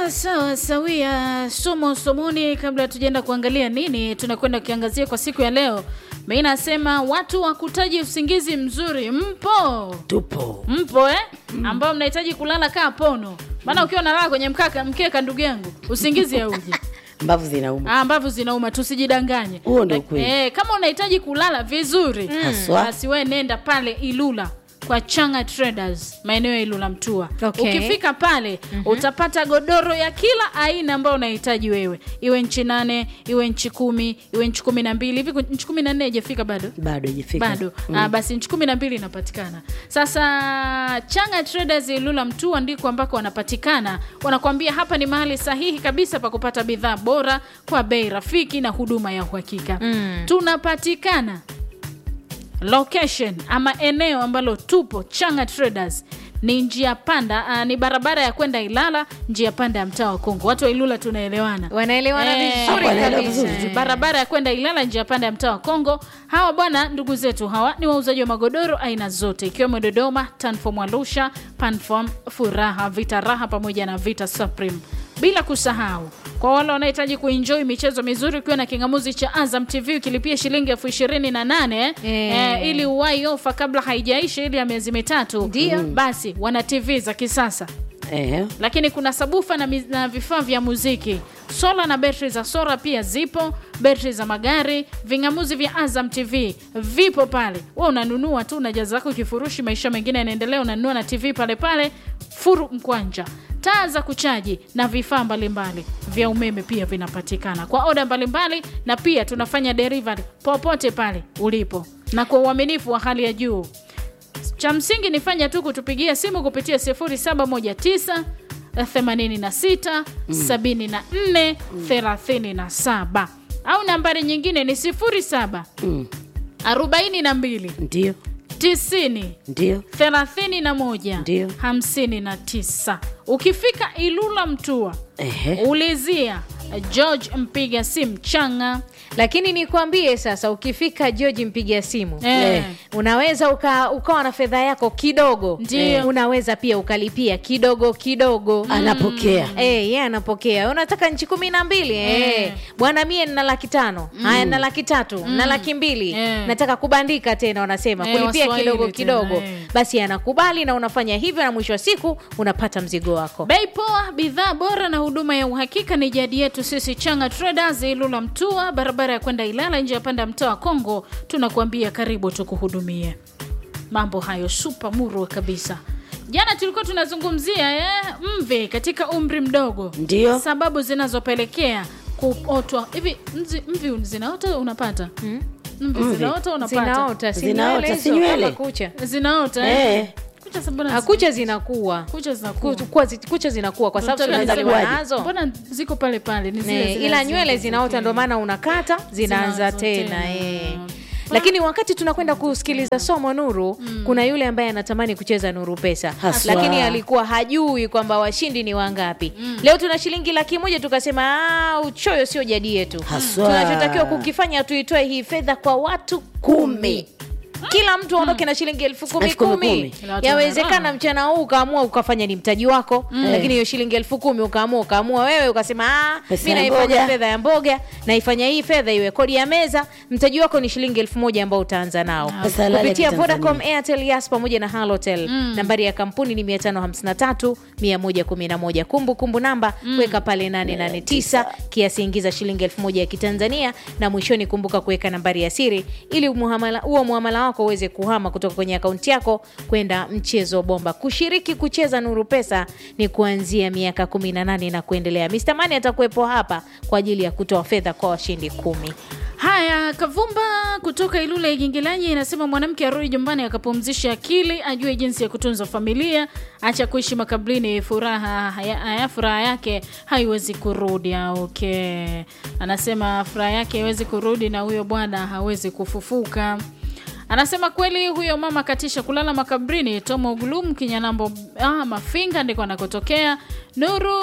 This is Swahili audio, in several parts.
Sawa sawa sawia, somo somoni. Kabla tujaenda kuangalia nini tunakwenda kuangazia kwa siku ya leo, mi nasema watu wakutaji usingizi mzuri mpo tupo mpo eh? ambao mnahitaji kulala kaa pono, maana ukiwa unalala kwenye mkaka mkeka, ndugu yangu, usingizi hauji. mbavu zinauma Ah, ambavyo zinauma, tusijidanganye. Huo ndio Eh, ukweli. Eh, kama unahitaji kulala vizuri Haswa. basi we nenda pale Ilula kwa Changa Traders maeneo ya Ilula Mtua. Okay. Ukifika pale utapata godoro ya kila aina ambayo unahitaji wewe, iwe nchi nane, iwe nchi kumi, iwe nchi kumi na mbili hivi. Nchi kumi na nne haijafika bado bado ijafika bado ah, basi nchi kumi na mbili inapatikana sasa. Changa Traders Ilula Mtua ndiko ambako wanapatikana. Wanakuambia hapa ni mahali sahihi kabisa pa kupata bidhaa bora kwa bei rafiki na huduma ya uhakika. Tunapatikana location ama eneo ambalo tupo Changa Traders ni njia panda ah, ni barabara ya kwenda Ilala, njia panda ya mtaa wa Kongo. Watu wa Ilula tunaelewana wanaelewana Eh, vizuri wanaelewa kabisa vizuri. barabara ya kwenda Ilala, njia panda ya mtaa wa Kongo. Hawa bwana, ndugu zetu hawa ni wauzaji wa magodoro aina zote, ikiwemo Dodoma, Tanform Arusha, Panform, Furaha, Vita Raha pamoja na Vita Supreme, bila kusahau kwa wale wanahitaji kuenjoy michezo mizuri ukiwa na kingamuzi cha Azam TV ukilipia shilingi elfu ishirini na nane Eh. eh, ili uwai ofa kabla haijaisha ili ya miezi mitatu, Ndio. basi wana TV za kisasa eh, lakini kuna sabufa na, mi- na vifaa vya muziki sola na betri za sola pia zipo betri za magari vingamuzi vya azam tv vipo pale we unanunua tu unajaza zako kifurushi maisha mengine yanaendelea unanunua na tv pale pale furu mkwanja taa za kuchaji na vifaa mbalimbali vya umeme pia vinapatikana kwa oda mbalimbali na pia tunafanya delivery popote pale ulipo na kwa uaminifu wa hali ya juu cha msingi ni fanya tu kutupigia simu kupitia 0719 86 74 37 au nambari nyingine ni 07 mm, 42 ndio 90 ndio 31 Ndio. 59 ukifika ilula mtua ehe, ulizia george mpiga simu changa lakini nikwambie sasa ukifika george mpiga simu Eh. Eh. unaweza uka, ukawa na fedha yako kidogo Ndio. unaweza pia ukalipia kidogo kidogo anapokea Eh, yeye anapokea unataka nchi kumi na mbili eh. bwana mie nina laki tano haya na laki tatu na laki mbili Eh. nataka kubandika tena wanasema Eh, kulipia Waswahili kidogo tena, kidogo eh. basi anakubali na unafanya hivyo na mwisho wa siku unapata mzigo wako bei poa bidhaa bora na huduma ya uhakika ni jadi yetu sisi changa traders ilula mtua barabara ya kwenda ilala nje ya panda ya mtaa wa kongo tunakuambia karibu tukuhudumie mambo hayo supa murwa kabisa jana tulikuwa tunazungumzia eh, mvi katika umri mdogo Ndio. sababu zinazopelekea kuotwa hivi mzi- mvi zinaota unapata mvi Mvi. zinaota unapata zinaota si Zinaota, nywele si hizo nywele. kama kucha zinaota eh? Eh. kucha sabana Ah, kucha zinakuwa kucha zinakuwa Ku- kuwa zi- kucha zinakuwa kwa sababu Mtoto tunazaliwa anakuwaje? nazo mbona ziko pale pale ni zile Ne, zile ila zile nywele zile zinaota zile. ndo maana unakata zinaanza Zinaanza tena tena. eh. lakini wakati tunakwenda kusikiliza somo nuru kuna yule ambaye anatamani kucheza nuru pesa Haswa. lakini alikuwa hajui kwamba washindi ni wangapi leo tuna shilingi laki moja tukasema "Ah, uchoyo sio jadi yetu Haswa. tunachotakiwa kukifanya tuitoe hii fedha kwa watu kumi kila mtu aondoke na shilingi elfu kumi Elfu kumi kumi kumi. Kila watu yawezekana wanaraha. mchana huu ukaamua ukafanya ni mtaji wako lakini hiyo shilingi elfu kumi ukaamua ukaamua wewe ukasema "Ah, Pesa mi ya naifanya mboga." fedha ya mboga naifanya hii fedha iwe kodi ya meza mtaji wako ni shilingi elfu moja ambao utaanza nao Pesa halali ya kupitia Kitanzania. vodacom airtel yas pamoja na halotel nambari ya kampuni ni 553 111 kumbu kumbu namba weka pale 889 kiasi ingiza shilingi elfu moja ya kitanzania na mwishoni kumbuka kuweka nambari ya siri ili muhamala- huo muhamala wako uweze kuhama kutoka kwenye akaunti yako kwenda mchezo bomba kushiriki kucheza nuru pesa ni kuanzia miaka 18 na kuendelea Mr. Mani atakuwepo hapa kwa ajili ya kutoa fedha kwa washindi kumi haya kavumba kutoka ilule igingilanyi inasema mwanamke arudi nyumbani akapumzisha akili ajue jinsi ya kutunza familia acha kuishi makabrini furaha haya, haya furaha yake haiwezi kurudi Ah, okay anasema furaha yake haiwezi kurudi na huyo bwana hawezi kufufuka anasema kweli huyo mama katisha kulala makabrini tomo glum kinyanambo ah, mafinga ndiko anakotokea nuru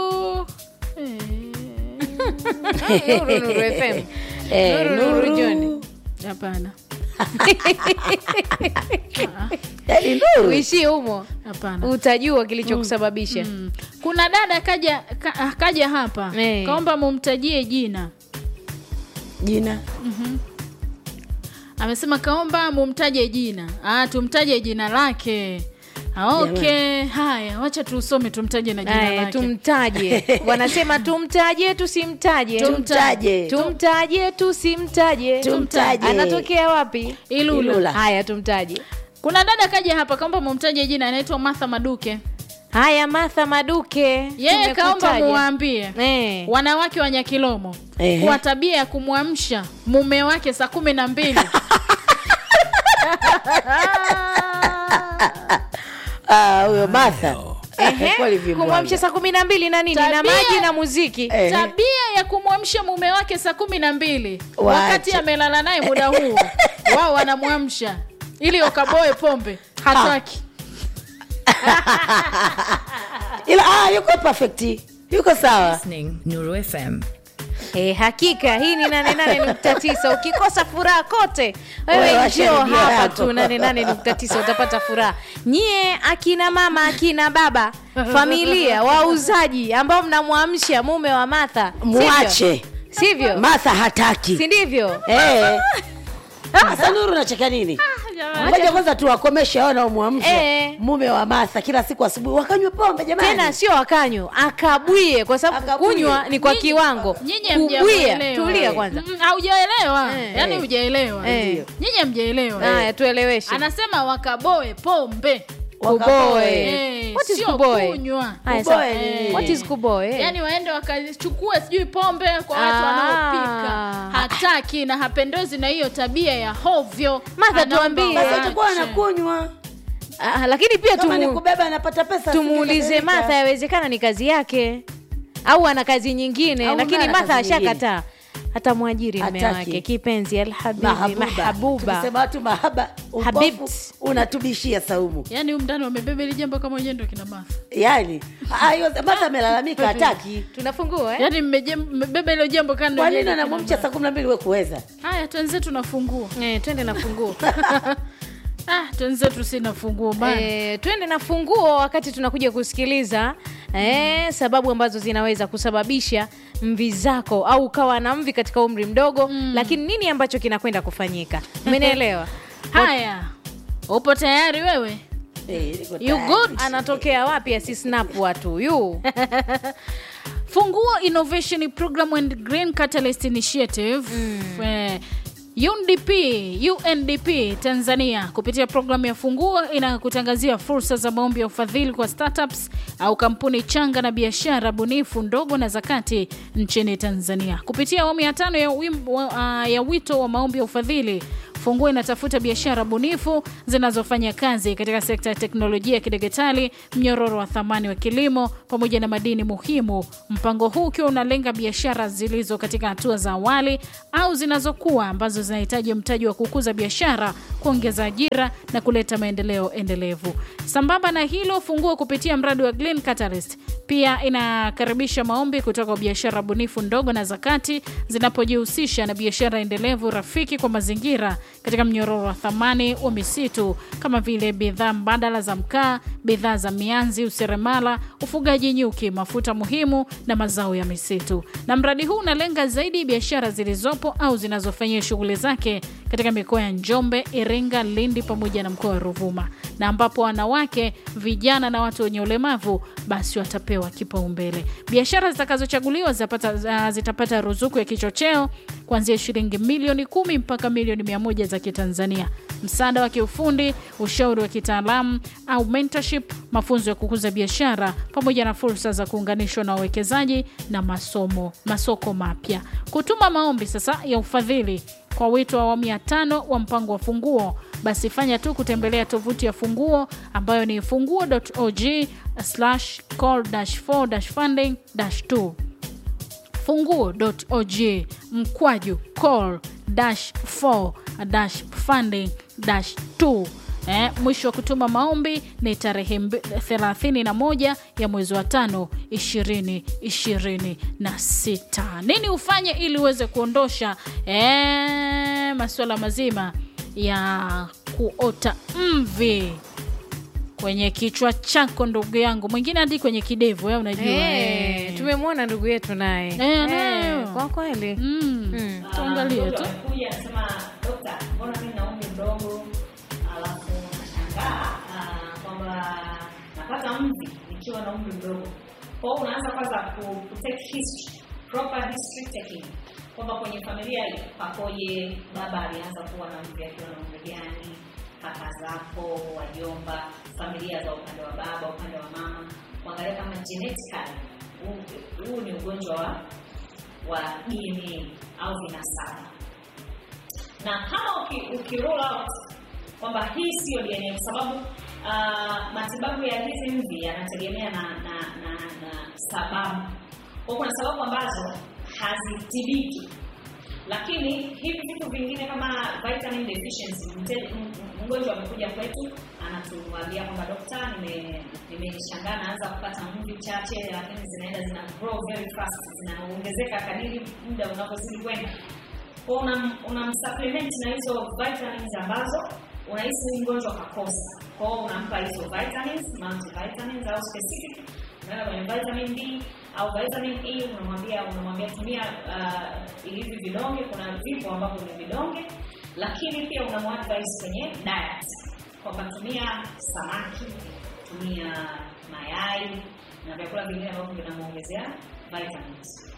eh. Nuru, Nuru FM. Eh, Nuru, Nuru Nuru. John. hapana yaani Nuru, uishie humo hapana utajua kilichokusababisha Mm. kuna dada kaja ka, kaja hapa Eh. kaomba mumtajie jina jina amesema kaomba mumtaje jina ah, tumtaje jina lake Ah, okay haya wacha tusome tumtaje na jina Aya, lake tumtaje wanasema tumtaje tusimtaje Tumtaje. tumtaje tusimtaje Tumtaje. anatokea wapi Ilula. Ilula. haya tumtaje kuna dada kaja hapa kaomba mumtaje jina anaitwa martha maduke haya martha maduke yeye kaomba tumekutaja. muwaambie Eh. wanawake wa nyakilomo Ehe. kwa tabia ya kumwamsha mume wake saa kumi na mbili Ah, huyo Martha Ehe, Kweli vimbwanga. kumwamsha saa kumi na mbili na nini na Tabia- maji na muziki Eh. tabia ya kumwamsha mume wake saa kumi na mbili Waache. wakati amelala naye muda huo wao wanamwamsha ili wakaboe pombe hataki ila ah, yuko perfect yuko sawa Listening Nuru FM. Eh, hakika hii ni 88.9 ukikosa furaha kote wewe Wewe washa njoo redio hapa yako. tu 88.9 utapata furaha nyie akina mama akina baba familia wauzaji ambao mnamwamsha mume wa Martha sivyo? mwache sivyo Martha hataki si ndivyo Eh. Sasa Nuru nacheka nini? Ngoja kwanza tuwakomeshe hao wanaomwamsha Eh. mume wa Martha kila siku asubuhi wakanywe pombe jamani. tena sio akanyo akabwie kwa sababu Akabwie. kunywa ni kwa Nyinyi- kiwango nyinyi kubwia hamjaelewa. tulia kwanza Mm, haujaelewa Eh. yaani hujaelewa Eh. nyinyi hamjaelewa haya tueleweshe anasema wakaboe pombe kuboe Eh, what is sio kuboe kunywa. Haya, Kuboe sawa. ni nini? what is kuboe yaani waende wakachukue sijui pombe kwa watu Ah. wanaopika hataki na hapendezi na hiyo tabia ya hovyo Martha, Anaomba tuambie. Basi waache. atakuwa anakunywa. Ah, lakini pia Kama ni tumu, kubeba anapata pesa. tumuulize asingedhalika. Martha, yawezekana ni kazi yake au ana kazi nyingine, Au lakini ana Martha kazi nyingine. ashakataa hata mwajiri mme Hataki. wake kipenzi alhabibi Mahabuba. mahabuba Tukisema watu mahaba, upofu Habibt. unatubishia saumu. yaani humu ndani wamebeba ili jambo kama wenyewe ndo kina Martha Yaani, ah, hiyo Martha amelalamika hataki. tunafungua eh? yaani mmeje- mmebeba ilo jambo kando Kwa nini yenyewe kina anamwamsha saa kumi na mbili we kuweza? haya twenzetu na funguo Eh, twende na funguo ah, twenzetu sina funguo bana Eh, twende na funguo wakati tunakuja kusikiliza eh, sababu ambazo zinaweza kusababisha mvi zako au ukawa na mvi katika umri mdogo lakini nini ambacho kinakwenda kufanyika umenielewa haya upo tayari wewe Eh, niko you tayari. good anatokea wapi asisnap watu yu funguo innovation program and green catalyst initiative eh, UNDP, UNDP Tanzania kupitia programu ya Funguo inakutangazia fursa za maombi ya ufadhili kwa startups au kampuni changa na biashara bunifu ndogo na zakati nchini Tanzania. Kupitia awamu ya tano ya, wim, wa, uh, ya wito wa maombi ya ufadhili Funguo inatafuta biashara bunifu zinazofanya kazi katika sekta ya teknolojia ya kidigitali, mnyororo wa thamani wa kilimo pamoja na madini muhimu. Mpango huu ukiwa unalenga biashara zilizo katika hatua za awali au zinazokuwa ambazo zinahitaji mtaji wa kukuza biashara, kuongeza ajira na kuleta maendeleo endelevu. Sambamba na hilo, Funguo kupitia mradi wa Green Catalyst pia inakaribisha maombi kutoka kwa biashara bunifu ndogo na zakati zinapojihusisha na biashara endelevu rafiki kwa mazingira katika mnyororo wa thamani wa misitu kama vile bidhaa mbadala za mkaa, bidhaa za mianzi, useremala, ufugaji nyuki, mafuta muhimu na mazao ya misitu. Na mradi huu unalenga zaidi biashara zilizopo au zinazofanyia shughuli zake katika mikoa ya Njombe, Iringa, Lindi pamoja na mkoa wa Ruvuma, na ambapo wanawake, vijana na watu wenye ulemavu basi watapewa kipaumbele. Biashara zitakazochaguliwa zitapata, zitapata ruzuku ya kichocheo kuanzia shilingi milioni kumi mpaka milioni mia moja za Kitanzania, msaada wa kiufundi, ushauri wa kitaalamu au mentorship, mafunzo ya kukuza biashara pamoja na fursa za kuunganishwa na wawekezaji na masomo masoko mapya. Kutuma maombi sasa ya ufadhili kwa wito wa awamu ya tano wa mpango wa Funguo, basi fanya tu kutembelea tovuti ya Funguo ambayo ni funguo.org call 4 funding 2 funguo.org mkwaju call 4 funding 2 Eh, mwisho wa kutuma maombi ni tarehe mbi- 31 ya mwezi wa tano 2026. Nini ufanye ili uweze kuondosha eh, masuala mazima ya kuota mvi kwenye kichwa chako ndugu yangu mwingine hadi kwenye kidevu wewe unajua Eh, eh. tumemwona ndugu yetu naye Eh, anayo. kwa kweli Mm. Mm. tuangalie tu kuja anasema dokta, mbona mimi na umri mdogo, alafu nashangaa ah, kwamba napata mvi nikiwa na umri mdogo. Kwa hiyo unaanza kwanza ku, ku take history, proper history taking, kwamba kwenye familia pakoje, baba alianza kuwa na mvi akiwa na umri gani, kaka zako, wajomba, familia za upande wa baba, upande wa mama, kuangalia kama genetically huu- huu ni ugonjwa wa wa DNA au vinasaba na kama uki, uki roll out kwamba hii siyo DNA kwa sababu uh, matibabu ya hizi mvi yanategemea na, na, na, na sababu. Kwa kuna sababu ambazo hazitibiki, lakini hivi vitu vingine kama vitamin deficiency, mte- m- m- mgonjwa amekuja kwetu anatuambia kwamba dokta, nime- nimeshangaa naanza kupata mvi chache, lakini zinaenda zina grow very fast, zinaongezeka kadiri muda unavyozidi kwenda kwa una unamsupplement na hizo vitamins ambazo unahisi huyu mgonjwa kakosa. Kwa hiyo unampa hizo vitamins, multivitamins au specific, unaenda kwenye vitamin B au vitamin E, unamwambia unamwambia tumia uh, hivi vidonge. Kuna vipo ambavyo ni vidonge, lakini pia unamuadvise kwenye diet kwamba tumia samaki, tumia mayai na vyakula vingine ambavyo vinamuongezea vitamins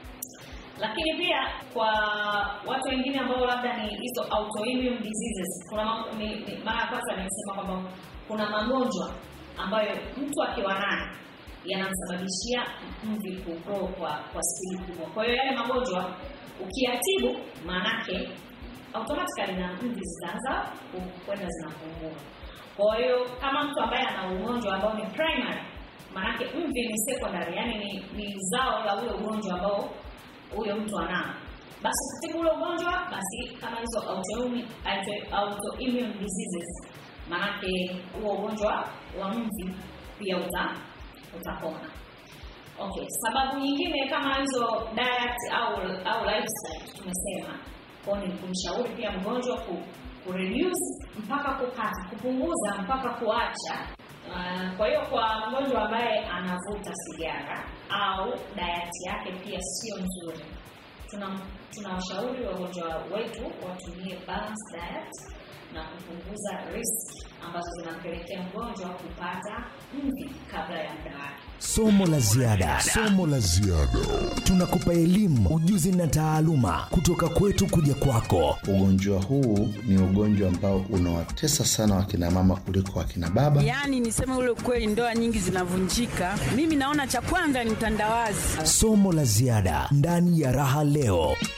lakini pia kwa watu wengine ambao labda ni hizo autoimmune diseases kuna ma- ni, ni, mara ya kwanza nimesema kwamba kuna magonjwa ambayo mtu akiwa nayo yanamsababishia mvi kugrow kwa kwa spidi kubwa kwa hiyo yale magonjwa ukiyatibu maanake automatically na mvi zitaanza ku- kwenda zinapungua kwa hiyo kama mtu ambaye ana ugonjwa ambao ni primary maanake mvi ni secondary yani ni, ni zao la ule ugonjwa ambao huyo mtu anao basi kutibu ule ugonjwa basi kama hizo autoimmune auto- autoimmune diseases maanake huo ugonjwa wa mvi pia uta utapona okay sababu nyingine kama hizo diet au au lifestyle tumesema kwao ni kumshauri pia mgonjwa ku, ku reduce mpaka kukata kupunguza mpaka kuacha Uh, kwa hiyo kwa mgonjwa ambaye anavuta sigara au diet yake pia sio nzuri tuna tunawashauri wagonjwa wetu watumie balanced diet na kupunguza risk ambazo zinampelekea mgonjwa kupata mvi kabla ya muda wake Somo la ziada. Somo la ziada. Tunakupa elimu, ujuzi na taaluma kutoka kwetu kuja kwako. Ugonjwa huu ni ugonjwa ambao unawatesa sana wakina mama kuliko wakina baba. Yaani niseme ule ukweli, ndoa nyingi zinavunjika. Mimi naona cha kwanza ni utandawazi. Somo la ziada ndani ya Raha Leo.